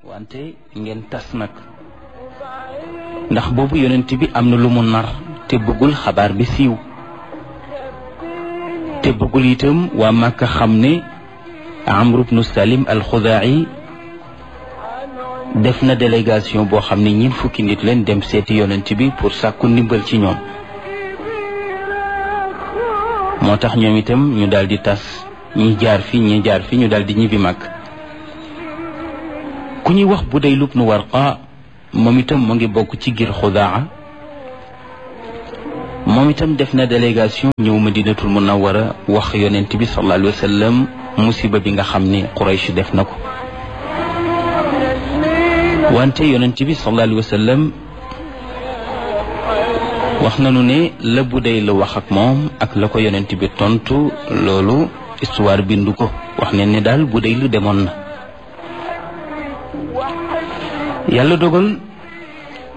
wante ngeen tas nag ndax boobu yonent bi am na lu mu nar te bëggul xabaar bi siiw te bëggul itam waa Màkka xam ne Amru bnu Salim al-Xudaa'i def na délégation boo xam ne ñiin fukki nit leen dem seeti yonent bi pour sàkku ndimbal ci ñoom moo tax ñoom itam ñu daal di tas ñi jaar fi ñi jaar fi ñu daal di ñibbi mag ku ñuy wax Budayl ibnu Warqa moom itam mu ngi bokk ci gir Xudaa moom itam def na délégation ñëw Madinatul Munawwara wax yonent bi sallallahu alayhi wa sallam musiba bi nga xam ne Quraysh def na ko wante yonent bi sallallahu alayhi wa sallam wax nañu ne la Budayl la wax ak moom ak la ko yonent bi tontu loolu histoire bindu ko wax ne ne daal Budayl demoon na yàlla dogal